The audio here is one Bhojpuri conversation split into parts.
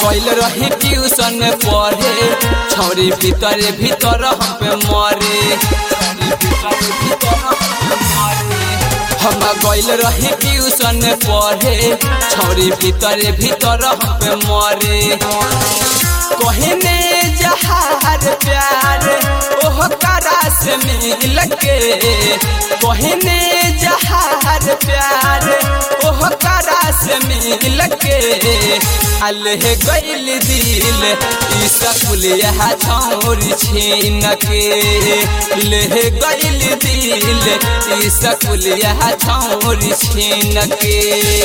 गइल रही ट्यूशन पढ़े छौरी भीतर भीतर हम पे मरे हम गइल रही ट्यूशन पढ़े छौरी भीतर भीतर हम पे मरे कहने जहार प्यार ओह करा से मिल के कहने जहार प्यार ओह करा से मिल के अलह गइल दिल ई सकुल यह छौरी छीन के लेह गइल दिल ई सकुल यह छौरी छीन के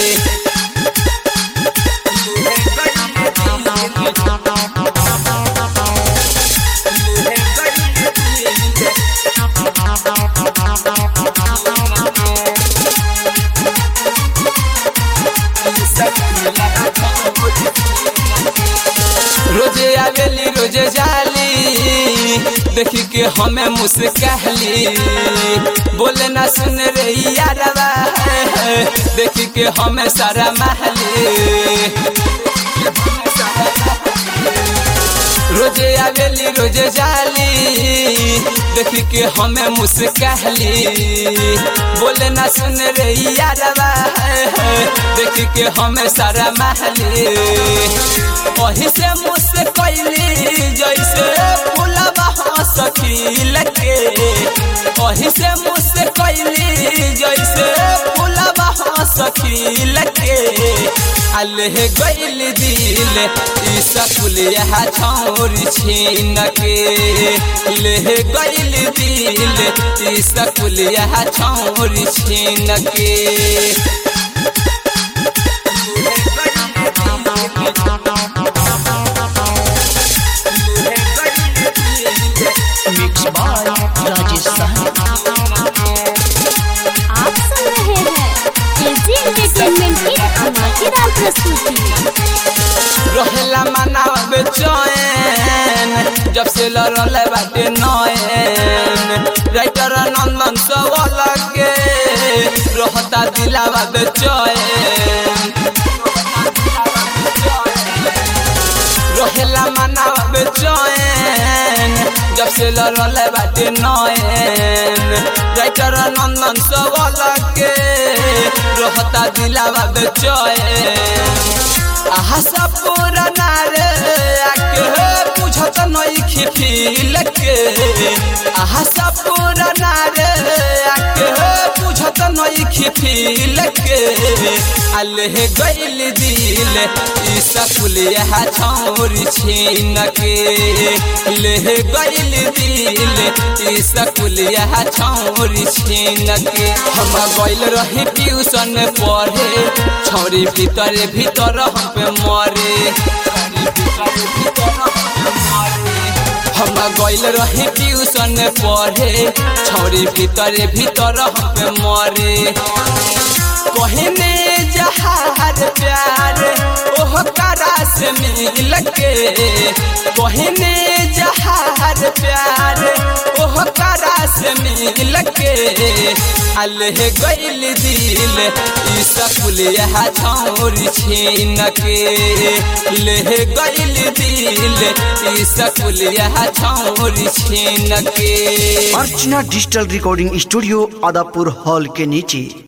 रोजे आवेली रोजे जाली देखी के हमें मुस्कहली बोले ना सुन रे यारवा देखी के हमें सारा महली रोजे आवेली रोजे जाली देखी के हमें मुस्कहली बोले ना सुन रे यारवा देखी के हमें सारा महली वही से मुझसे कैली जैसे फूलबा सखील के वही से मुझसे कैली जैसे फूलबा सखील के अलह गइल दिल ई सकुल यह छौरी छीन के लेह गइल दिल ई सकुल यह छौरी छीन के मिक्स बाय राजेश साहनी आप सुन रहे हैं एजी एंटरटेनमेंट की धमाकेदार प्रस्तुति रहेला मनावे चैन जब से लड़ल बाटे नैन राइटर नंदन सवाल के रहता दिलावा बेचैन रहेला मनावे चैन जब से लड़ल बाटे नैन राइटर नंदन सवाल के रहता दिलावा बेचैन आहा सब पुराना रे आके बुझत नइखी फील के आहा सब पुराना रे आके बुझत नइखी फील के अलह गइल दिल ई सकुल यह छौरी छीन के लेह गइल दिल ई सकुल यह छौरी छीन के हम गइल रही ट्यूशन पढ़े छौरी भीतर भीतर हम पे मरे हम गइल रही ट्यूशन पढ़े छौरी भीतर भीतर हम पे मरे कहने जहार प्यार ओह करा से मिल के कहने जहार प्यार ओह करा से मिल के अलह गइल दिल ई सकुल यह छौरी छीन के लेह गइल दिल ई सकुल यह छौरी छीन के Archana digital recording studio Adapur hall के नीचे